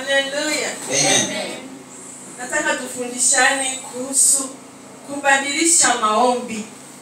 haleluya Amen. nataka tufundishane kuhusu kubadilisha maombi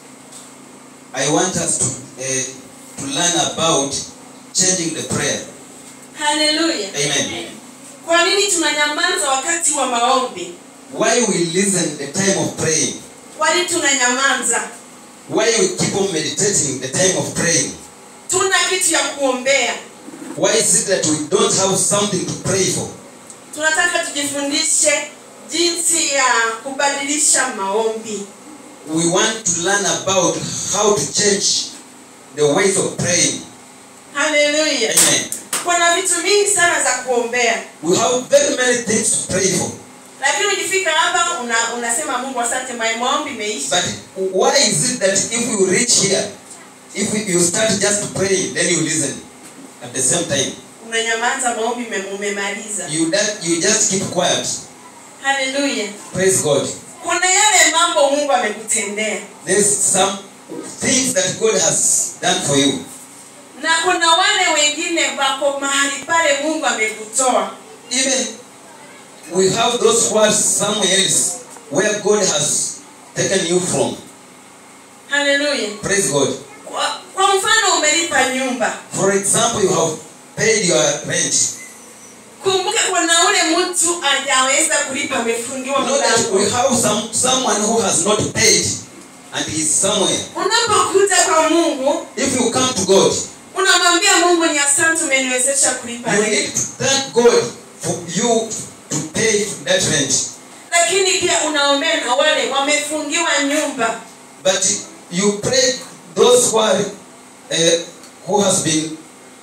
I want us to uh, to learn about changing the prayer. haleluya Amen. kwa nini tunanyamaza wakati wa maombi Why we listen the time of praying? kwa nini tunanyamaza Why we keep on meditating the time of praying? tuna kitu ya kuombea Why is it that we don't have something to pray for? tunataka tujifundishe jinsi ya kubadilisha maombi We want to learn about how to change the ways of praying. haleluya Amen. kuna vitu mingi sana za kuombea We have very many things to pray for. lakini ukifika hapa una, unasema mungu asante my maombi imeisha But why is it that if you reach here, if you start just praying, then you listen at the same time? unanyamaza maombi ume- umemaliza You, that, you just keep quiet. haleluya Praise God. kuna yale mambo mungu amekutendea There's some things that God has done for you. na kuna wale wengine wako mahali pale mungu amekutoa Even we have those words somewhere else where God has taken you from. haleluya Praise God. kwa, kwa mfano umelipa nyumba For example, you have paid your rent. kumbuka kuna ule mtu ajaweza kulipa amefungiwa Know that we mlango have some someone who has not paid and is somewhere. unapokuja kwa mungu If you come to God, unamwambia mungu ni asante umeniwezesha kulipa you rent." need to thank God for you to pay that rent. lakini pia unaombea na wale wamefungiwa nyumba But you pray those who are uh, who has been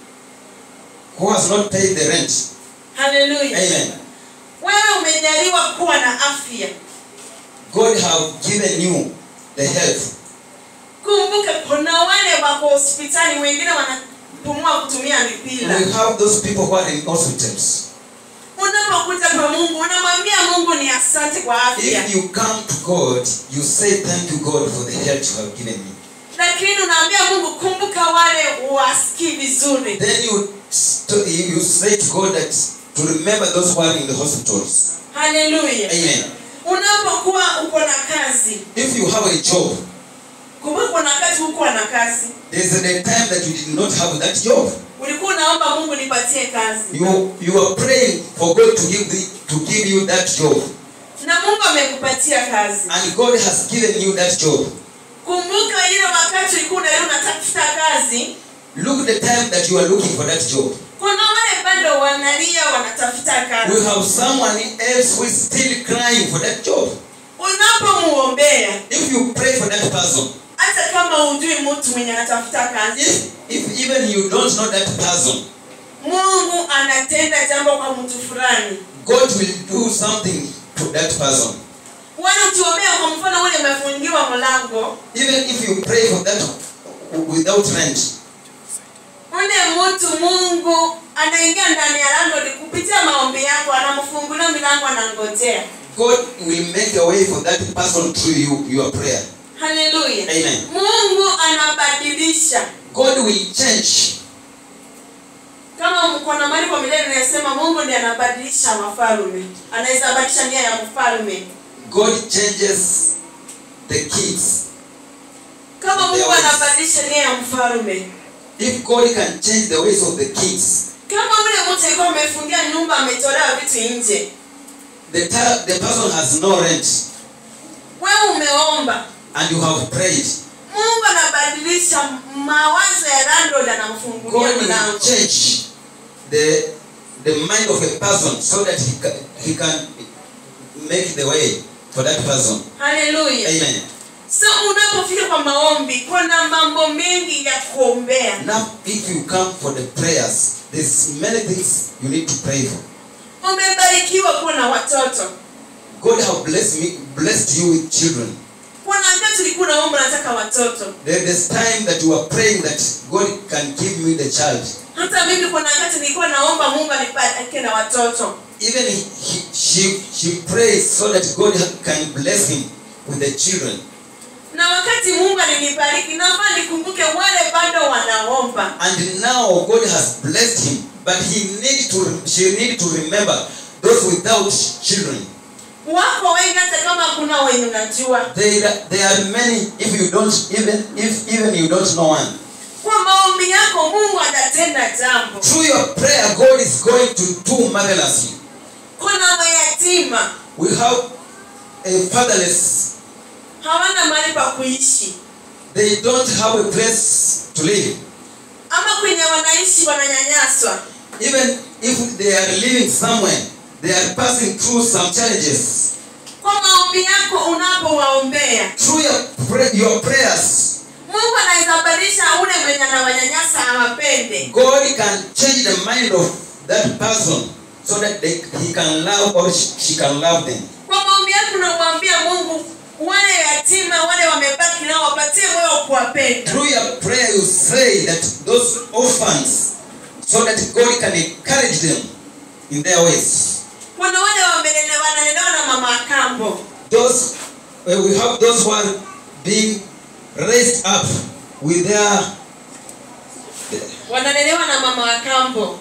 who has not paid the rent. haleluya Amen. wewe umejaliwa kuwa na afya God have given you the health. kumbuka kuna wale wako hospitali wengine wanapumua kutumia mipira We have those people who are in hospitals. unapokuja kwa mungu unamwambia mungu ni asante kwa afya If you come to God, you say thank you God for the health you have given me. lakini unaambia mungu kumbuka wale wasikii vizuri Then you st- you say to God that to remember those who are in the hospitals. haleluya Amen. unapokuwa uko na kazi If you have a job, kumbuka kuna wakati hukuwa na kazi there's a time that you did not have that job. ulikuwa unaomba mungu nipatie kazi You you are praying for God to give the, to give you that job, na mungu amekupatia kazi and God has given you that job. kumbuka ile wakati ulikuwa unaenda unatafuta kazi Look the time that you are looking for that job. kuna wale bado wanalia wanatafuta We kazi have someone else who is still crying for that job. unapomuombea If you pray for that person, hata kama ujui mtu mwenye anatafuta kazi if if even you don't know that person, mungu anatenda jambo kwa mtu fulani God will do something to that person. wale ukiombea kwa mfano ule umefungiwa mlango Even if you pray for that without rent, ule mtu mungu anaingia ndani ya lango ni kupitia maombi yako anamfungulia milango anangojea God will make a way for that person through you, your prayer. haleluya Amen. mungu anabadilisha God will change. kama mko na mali kwa milele inasema mungu ndiye anabadilisha mafalume anaweza badilisha nia ya mfalme God changes the kids. kama mungu There was- anabadilisha nia ya mfalme If God can change the ways of the kids, kama ule mtu alikuwa amefungia nyumba ametolewa vitu nje the, ta- the person has no rent wewe umeomba and you have prayed. mungu anabadilisha mawazo ya landlord anamfungulia God will mlango change the the mind of a person so that he can, he can make the way for that person. haleluya Amen. so unapofika kwa maombi kuna mambo mengi ya kuombea Now, if you come for the prayers, there's many things you need to pray for. umebarikiwa kuwa na watoto God have blessed me, blessed you with children. kuna wakati ulikuwa unaomba nataka watoto There is time that you are praying that God can give me the child. hata mimi kuna wakati nilikuwa naomba mungu anibariki na watoto Even he, he, she, she prays so that God can bless him with the children. na wakati mungu alinibariki nafaa nikumbuke wale bado wanaomba And now God has blessed him, but he need to she need to remember those without children. wako wengi hata kama kuna wenye unajua There, there are many if you don't even if even you don't know one. kwa maombi yako mungu atatenda jambo Through your prayer, God is going to do marvelously. kuna mayatima We have a fatherless. hawana mahali pa kuishi They don't have a place to live. ama kwenye wanaishi wananyanyaswa Even if they are living somewhere, they are passing through some challenges. kwa maombi yako unapowaombea Through your, pray, your prayers, mungu anaweza badilisha ule mwenye anawanyanyasa awapende God can change the mind of that person so that they, he can love or she, she can love them. kwa maombi yako unamwambia mungu wale yatima wale wamebaki nao wapatie moyo wa kuwapenda Through your prayer, you say that those orphans, so that God can encourage them in their ways. kuna wale wamelele- wanalelewa na mama wa kambo Those uh, we have those who are being raised up with their wanalelewa na mama wa kambo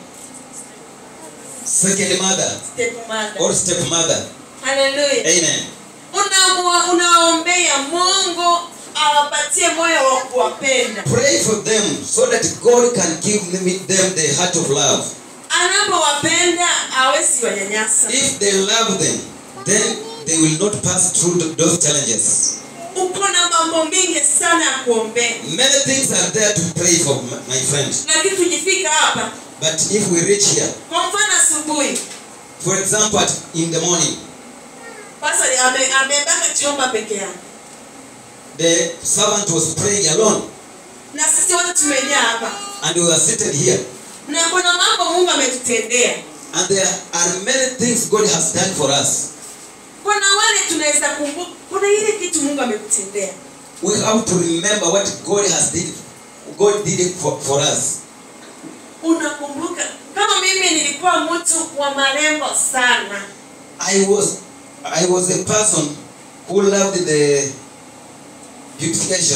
second mother stepmother or stepmother. haleluya Amen. Unamwa- unaombea mungu awapatie moyo wa kuwapenda Pray for them so that God can give them them the heart of love. anapowapenda awezi wanyanyasa If they love them, then they will not pass through th- those challenges. uko na mambo mingi sana ya kuombea Many things are there to pray for, m- my friend. lakini tujifika hapa But if we reach here, kwa mfano asubuhi for example, at, in the morning, pastor ame- amebaka chomba peke yake the servant was praying alone, na sisi wote tumejaa hapa and we were seated here. na kuna mambo mungu ametutendea And there are many things God has done for us. kuna wale tunaweza kumbuka kuna ile kitu mungu amekutendea We have to remember what God has did. God did it for, for us. unakumbuka kama mimi nilikuwa mtu wa marembo sana I was I was a person who loved the beautification.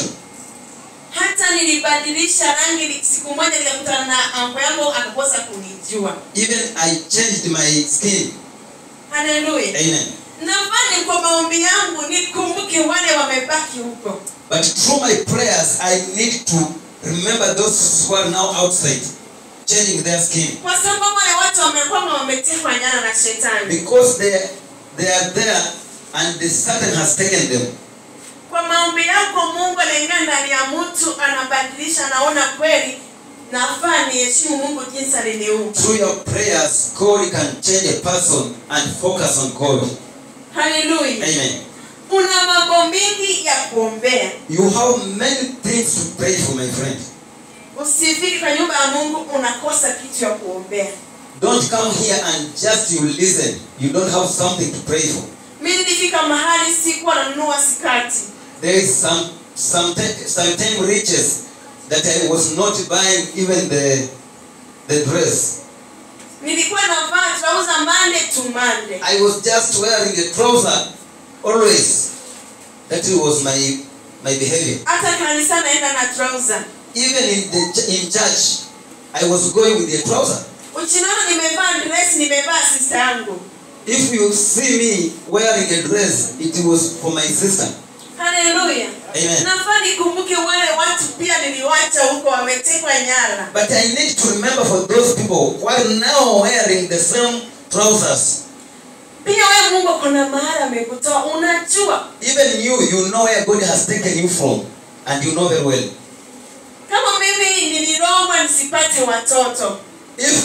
hata nilibadilisha rangi ni- siku moja nikakutana na anko yangu akakosa kunijua Even I changed my skin. haleluya Amen. nafani kwa maombi yangu nikumbuke wale wamebaki huko But through my prayers, I need to remember those who are now outside, changing their skin. kwa sababu wale watu wamekuwa wametekwa nyara na shetani Because they, they are there and the Satan has taken them. kwa maombi yako mungu anaingia ndani ya mtu anabadilisha anaona kweli nafaa niheshimu mungu jinsi aliniumba Through your prayers, God can change a person and focus on God. haleluya Amen. una mambo mingi ya kuombea You have many things to pray for, my friend. usifiki kwa nyumba ya mungu unakosa kitu ya kuombea Don't come here and just you listen. You don't have something to pray for. mi nilifika mahali sikuwa nanunua sikati There is some some certain riches that I was not buying even the the dress. nilikuwa navaa trauza mande tu mande I was just wearing a trouser always. That was my my behavior. hata kanisa naenda na trauza Even in the ch- in church, I was going with a trouser. uchinaona nimevaa dress nimevaa sista yangu If you see me wearing a dress, it was for my sister. haleluya Amen. nafaa nikumbuke wale watu pia niliwacha huko wametekwa nyara But I need to remember for those people who are now wearing the same trousers. pia wewe mungu kuna mahali amekutoa unajua Even you, you know where God has taken you from, and you know very well. kama mimi nilirogwa nisipate watoto If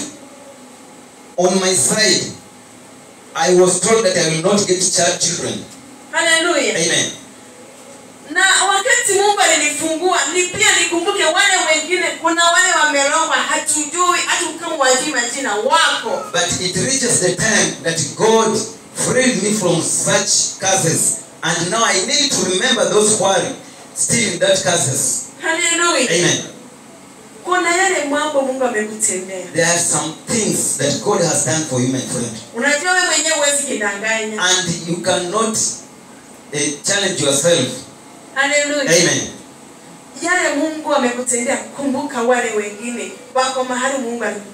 on my side I was told that I will not get child children, haleluya Amen. na wakati mungu alinifungua ni pia nikumbuke wale wengine kuna wale wamerogwa hatujui hata kama wajui majina wako But it reaches the time that God freed me from such curses, and now I need to remember those who are still in that curses. haleluya Amen. kuna yale mambo mungu amekutendea There are some things that God has done for you, my friend, unajua wewe mwenyewe huwezi kidanganya and you cannot uh, challenge yourself. haleluya Amen. yale mungu amekutendea kumbuka wale wengine wako mahali mungu alikutoa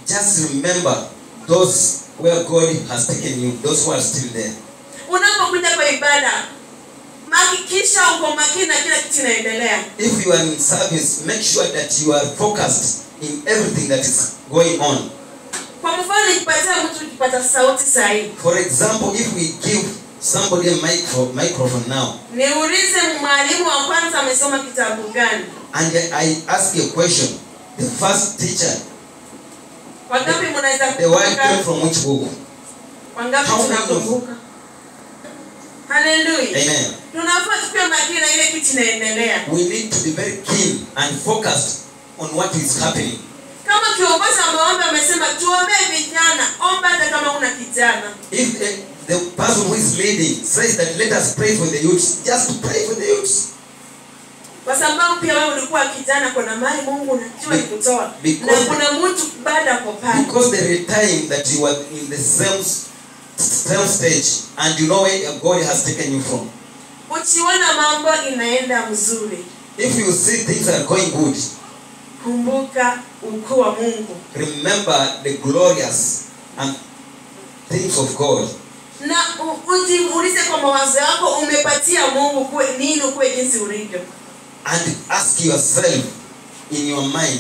just remember those where God has taken you, those who are still there. unapokuja kwa ibada hakikisha uko makini na kila kitu inaendelea If you are in service, make sure that you are focused in everything that is going on. kwa mfano nikipatia mtu kipata sauti sahihi For example, if we give somebody a micro, microphone now, niulize mwalimu wa kwanza amesoma kitabu gani and I ask you a question, the first teacher, wangapi mnaweza the word came kukumbuka from which book? wangapi How many tunakumbuka haleluya Amen. tunafaa tukiwe makini na ile kitu inaendelea We need to be very keen and focused on what is happening. kama kiongozi wa maombi amesema tuombee vijana omba hata kama una kijana If the, the person who is leading says that let us pray for the youths, just pray for the youths. kwa sababu pia wewe ulikuwa kijana kuna mali mungu unajua ikutoa na Because- kuna mtu baada ya pale Because there is time that you are in the same, same stage and you know where God has taken you from. ukiona mambo inaenda mzuri If you see things are going good, kumbuka ukuu wa mungu remember the glorious and things of God. na u- ujiulize kwa mawazo yako umepatia mungu kuwe nini ukuwe jinsi ulivyo And ask yourself in your mind,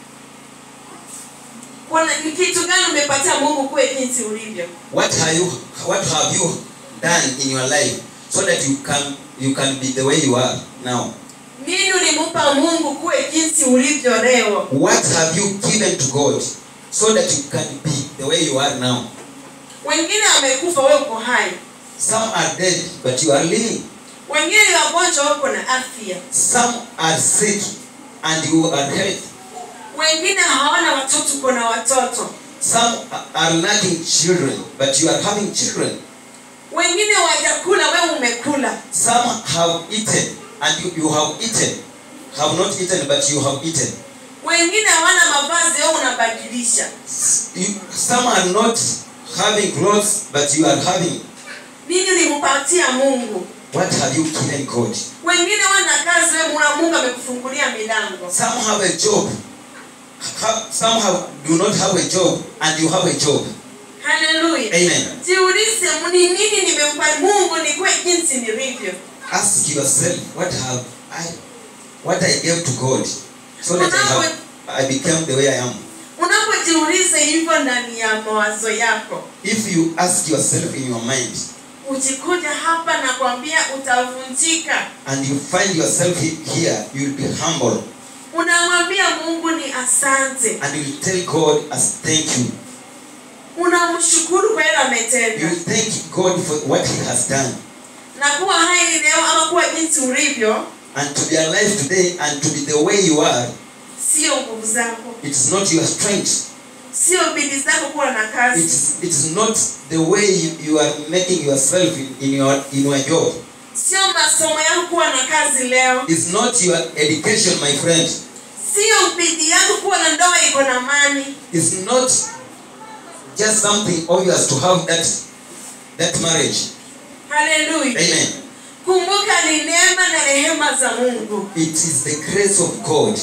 Kuna- ni kitu gani umepatia mungu kuwe jinsi ulivyo what have you what have you done in your life so that you can you can be the way you are now? nini ulimupa mungu kuwe jinsi ulivyo leo What have you given to God so that you can be the way you are now? wengine wamekufa wewe uko hai Some are dead, but you are living. wengine ni wagonjwa wako na afya Some are sick and you are healthy. wengine hawana watoto uko na watoto Some are lacking children, but you are having children. wengine wajakula wewe umekula Some have eaten and you, you have eaten. Have not eaten, but you have eaten. wengine hawana mavazi wewe unabadilisha You, some are not having clothes, but you are having. nini ulimpatia mungu What have you given God? wengine wana kazi wewe muna mungu amekufungulia milango Some have a job. Ha- Some have, do not have a job, and you have a job. haleluya Amen. jiulize ni nini nimempa mungu nikuwe jinsi nilivyo Ask yourself, what have I, what I gave to God, so that I have, I became the way I am. unapojiuliza hivyo ndani ya mawazo yako If you ask yourself in your mind, ukikuja hapa na kwambia utavunjika and you find yourself he- here, you will be humble, unamwambia mungu ni asante and you will tell God as thank you. unamshukuru kwa yale You ametenda will thank God for what He has done, na kuwa hai leo ama kuwa jinsi ulivyo and to be alive today, and to be the way you are. sio nguvu zako It is not your strength. sio bidii zako kuwa na It kazi is, it is not the way you, you are making yourself in, in your in your job. sio masomo yako kuwa na kazi leo It's not your education, my friend. sio bidii yako kuwa na ndoa iko na mani It's not just something obvious to have that that marriage. haleluya Amen. kumbuka ni neema na rehema za mungu It is the grace of God.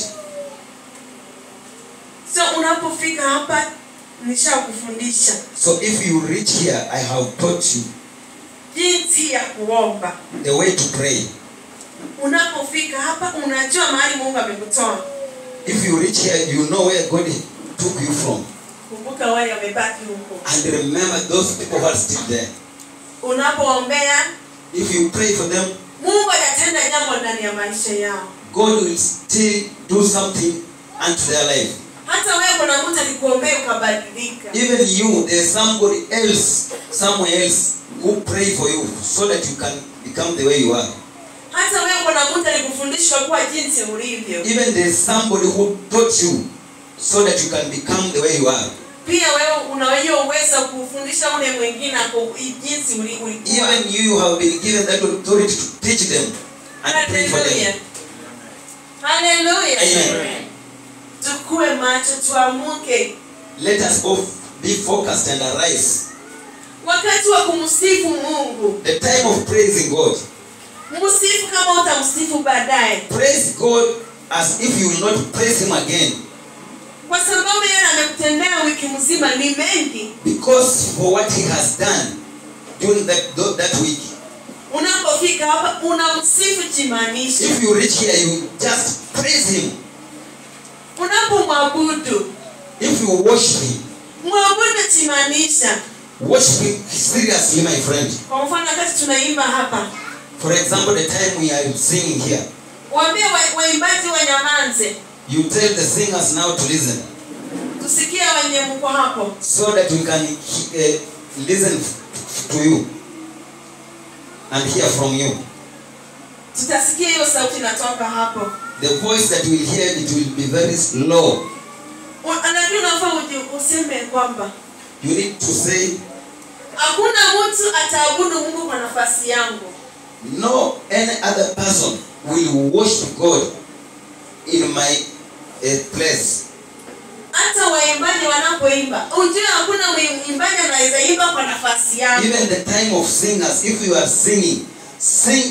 so unapofika hapa nishakufundisha So if you reach here, I have taught you jinsi ya kuomba the way to pray. unapofika hapa unajua mahali mungu amekutoa If you reach here, you know where God took you from. kumbuka wale wamebaki huko And remember those people who are still there. unapoombea If you pray for them, mungu atatenda jambo ndani ya maisha yao God will still do something unto their life. hata wewe kuna mtu alikuombea ukabadilika Even you, there's somebody else, somewhere else, who pray for you so that you can become the way you are. hata wewe kuna mtu alikufundisha kuwa jinsi ulivyo Even there's somebody who taught you so that you can become the way you are. pia wewe una hiyo uwezo wa kufundisha ule mwingine ako jinsi uli- ulikuwa Even you, you have been given that authority to teach them and pray for Haleluya. them. Haleluya. Amen. tukue macho tuamuke Let us both be focused and arise. wakati wa kumsifu mungu The time of praising God. msifu kama utamsifu baadaye Praise God as if you will not praise Him again. kwa sababu yeye amekutendea wiki mzima ni mengi Because for what he has done during that, tho- that week. unapofika hapa unamsifu chimaanisha If you reach here, you just praise him. unapomwabudu If you worship him, mwabudu chimaanisha worship him seriously, my friend. kwa mfano wakati tunaimba hapa For example, the time we are singing here, waambie wa- waimbaji wanyamanze you tell the singers now to listen tusikie wenye mko hapo so that we can uh, listen f- to you and hear from you. tutasikia hiyo sauti inatoka hapo The voice that we'll hear, it will be very slow. lakini unafaa uji- useme kwamba You need to say, hakuna mtu ataabudu mungu kwa nafasi yangu no any other person will worship God in my uh, place. hata waimbaji wanapoimba ujue hakuna mwimbaji anaweza imba kwa nafasi yangu Even the time of singers, if you are singing, sing,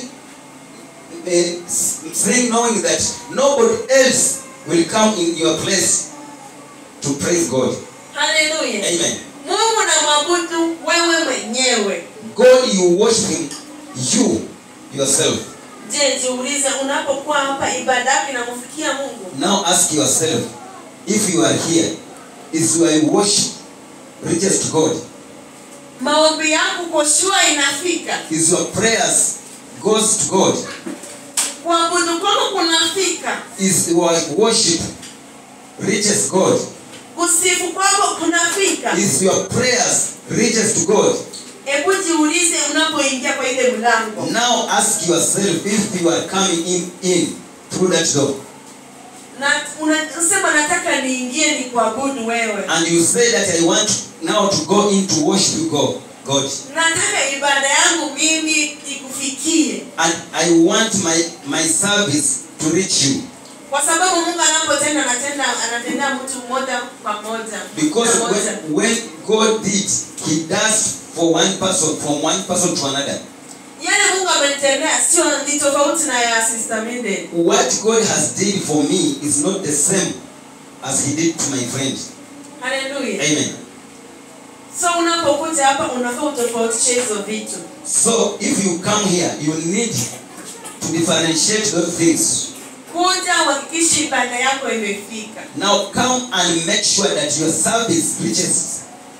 uh, s- sing knowing that nobody else will come in your place to praise God. haleluya Amen. mungu na mwabudu wewe mwenyewe God, you worship Him, you yourself. je jiulize unapokuwa hapa ibada yako inamfikia mungu Now ask yourself, if you are here, is your worship reaches to God? maombi yako koshua inafika Is your prayers goes to God? kuabudu kwako kunafika Is your worship reaches God? kusifu kwako kunafika Is your prayers reaches to God? hebu jiulize unapoingia kwa ile mlango Now ask yourself if you are coming in, in through that door na unasema nataka niingie ni kuabudu wewe and you say that I want now to go in to worship you, God. God. nataka ibada yangu mimi ikufikie And I want my, my service to reach you. kwa sababu mungu anapotenda anatenda anatendea mtu mmoja kwa moja Because Kwa moja. when, when God did, He does for one person, from one person to another. yale mungu amenitendea sio ni tofauti na ya sister Minden. What God has did for me is not the same as He did to my friend. haleluya Amen. so unapokuja hapa unafaa utofautishe hizo vitu So if you come here, you need to differentiate those things. kuja uhakikishe ibada yako imefika Now come and make sure that your service reaches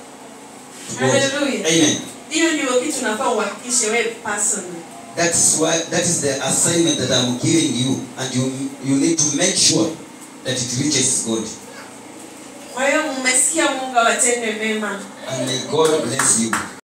to God. Hallelujah. Amen. hiyo ndio kitu unafaa uhakikishe wewe personally That's why that is the assignment that I'm giving you, and you you need to make sure that it reaches God. kwa hiyo mmesikia mungu awatende mema And may God bless you.